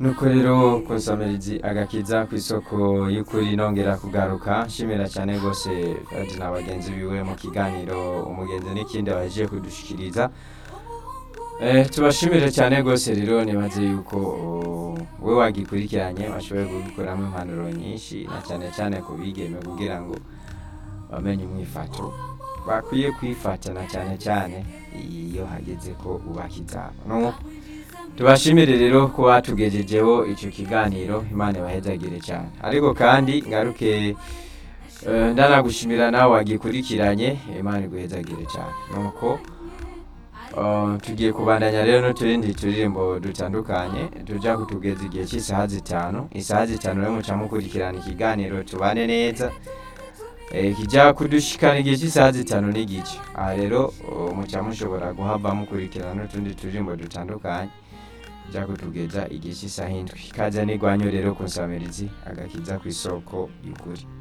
nuko rero kunsamirizi agakiza ku isoko y'ukuri nongera kugaruka nshimira cyane rwose kandi na bagenzi biwe mu kiganiro umugenzi n'ikindi bahejeje kudushikiriza Eh, tubashimire cyane rwose rero nibaze yuko oh, we wagikurikiranye washoboye kugikuramo impanuro nyinshi na cyane cyane ku bigeme kugira ngo bamenye umwifato bakwiye kwifatana cyane cyane iyo hageze ko ubaka izabo no tubashimire rero ko batugejejeho icyo kiganiro imana ibahezagire cyane ariko kandi ngaruke eh, ndanagushimira nawe wagikurikiranye imana iguhezagire cyane nuko Uh, tugiye kubandanya rero n'uturindi turirimbo dutandukanye tujya kutugeza igihe cy'isaha zitanu isaha zitanu rero muca mukurikirana ikiganiro tubane neza eh, kijya kudushikana igihe cy'isaha zitanu n'igice aha rero uh, muca mushobora guhava mukurikirana n'utundi turirimbo dutandukanye tujya kutugeza igihe cy'isaha indwi ikaze n'igwanyo rero ku nsamirizi agakiza ku isoko y'ukuri